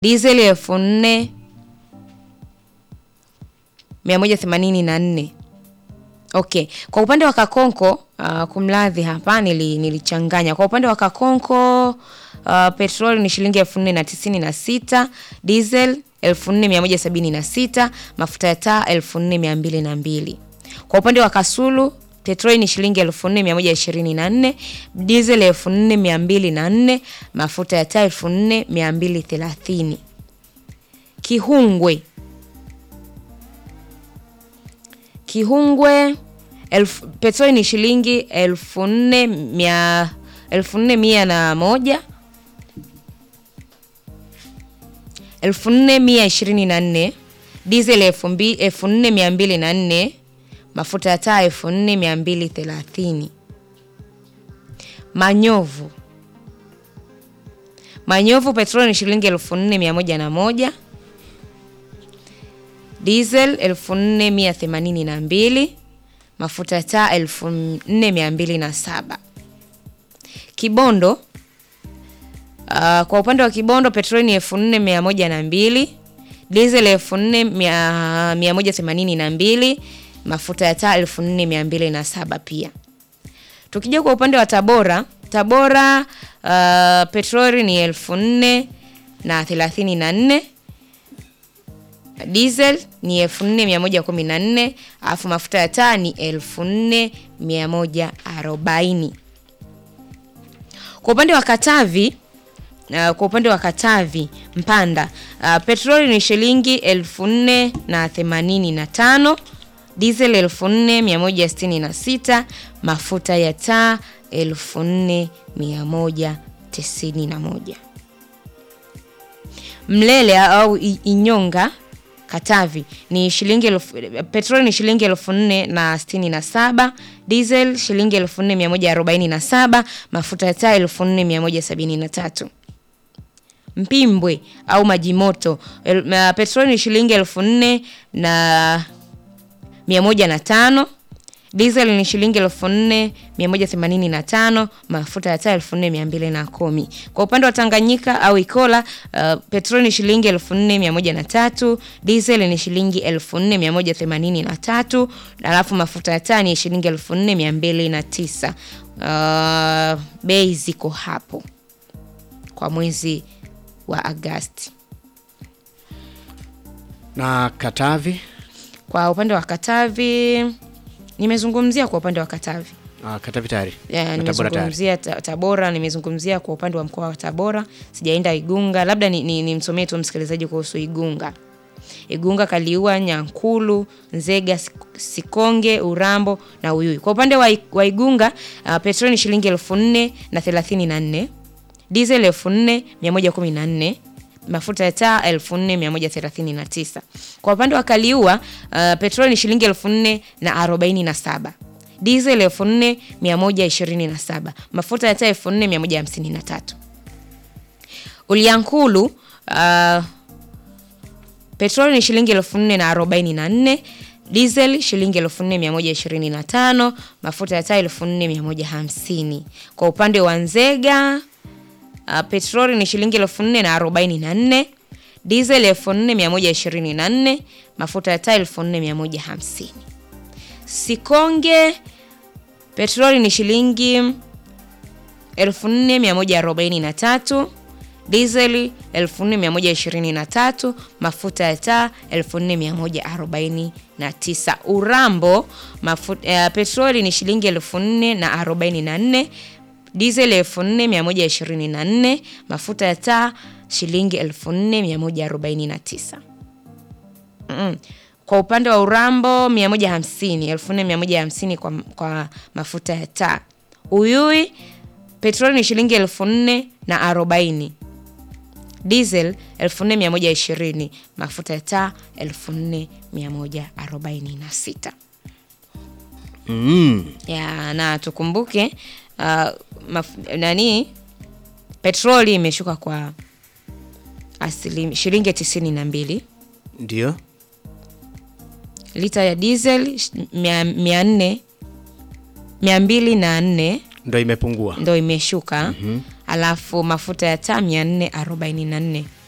dizeli elfu nne mia moja themanini na nne Okay, kwa upande wa Kakonko uh, kumradhi hapa nili, nilichanganya. Kwa upande wa Kakonko uh, petroli ni shilingi elfu nne na tisini na sita diesel elfu nne mia moja sabini na sita mafuta ya taa elfu nne mia mbili na mbili Kwa upande wa Kasulu petroli ni shilingi elfu nne mia moja ishirini na nne diesel elfu nne mia mbili na nne mafuta ya taa elfu nne mia mbili thelathini Kihungwe Kihungwe elfu, petroli ni shilingi elfu nne mia elfu nne mia na moja elfu nne mia ishirini na nne diesel elfu mbi- elfu nne mia mbili na nne mafuta ya taa elfu nne mia mbili thelathini Manyovu Manyovu petroli ni shilingi elfu nne mia moja na moja diesel elfu nne mia themanini na mbili mafuta ya taa elfu nne mia mbili na saba Kibondo uh, kwa upande wa Kibondo petroli ni elfu nne mia moja na mbili diesel elfu nne mia mia moja themanini na mbili mafuta ya taa elfu nne mia mbili na saba pia. Tukija kwa upande wa Tabora, Tabora uh, petroli ni elfu nne na thelathini na nne diesel ni elfu nne mia moja kumi na nne alafu mafuta ya taa ni elfu nne mia moja arobaini kwa upande wa Katavi uh, kwa upande wa Katavi Mpanda uh, petroli ni shilingi elfu nne na themanini na tano diesel elfu nne mia moja sitini na sita mafuta ya taa elfu nne mia moja tisini na moja Mlele au I- Inyonga Katavi ni shilingi elfu, petroli ni shilingi elfu nne na sitini na saba diesel shilingi elfu nne mia moja arobaini na saba mafuta ya taa elfu nne mia moja sabini na tatu Mpimbwe au Majimoto el, uh, petroli ni shilingi elfu nne na mia moja na tano diesel ni shilingi elfu nne mia moja themanini na tano mafuta ya taa elfu nne mia mbili na kumi kwa upande wa Tanganyika au Ikola uh, petroli ni shilingi elfu nne mia moja na tatu diesel ni shilingi elfu nne mia moja themanini na tatu alafu mafuta ya taa ni shilingi elfu nne mia mbili na tisa uh, bei ziko hapo kwa mwezi wa Agasti. Na Katavi Kwa upande wa Katavi nimezungumzia kwa upande wa Katavi ah, Katavi tayari Ya, Na Tabora tayari. nimezungumzia ta- Tabora, nimezungumzia kwa upande wa mkoa wa Tabora, sijaenda Igunga. Labda nimsomee ni, nimsomee tu msikilizaji kuhusu Igunga. Igunga, Kaliua, Nyankulu, Nzega, Sik- Sikonge, Urambo na Uyui. Kwa upande wa, I- wa Igunga uh, petroli ni shilingi elfu nne na thelathini na nne diesel elfu nne mia moja kumi na nne mafuta ya taa elfu nne mia moja thelathini na tisa Kwa upande wa Kaliua uh, petroli ni shilingi elfu nne na arobaini na saba diesel elfu nne mia moja ishirini na saba mafuta ya taa elfu nne mia moja hamsini na tatu Uliankulu uh, petroli ni shilingi elfu nne na arobaini na nne diesel shilingi elfu nne mia moja ishirini na tano mafuta ya taa elfu nne mia moja hamsini Kwa upande wa Nzega uh, petroli ni shilingi elfu nne na arobaini na nne diesel elfu nne mia moja ishirini na nne mafuta ya taa elfu nne mia moja hamsini Sikonge petroli ni shilingi 4143 diesel 4123 mafuta ya taa 4149 Urambo mafuta, uh, petroli ni shilingi 4044 diesel 4124 mafuta ya taa shilingi 4149 Mm. Kwa upande wa Urambo 150, 4150 kwa, kwa mafuta ya taa. Uyui petroli ni shilingi elfu nne na arobaini. Diesel elfu nne mia moja ishirini. Mafuta ya taa elfu nne mia moja arobaini na sita. mm. Ya, na tukumbuke uh, maf, nani petroli imeshuka kwa asili shilingi tisini na mbili Ndio lita ya diesel sh- mia mia nne mia mbili na nne ndo imepungua ndo imeshuka alafu mafuta ya taa mia nne arobaini na nne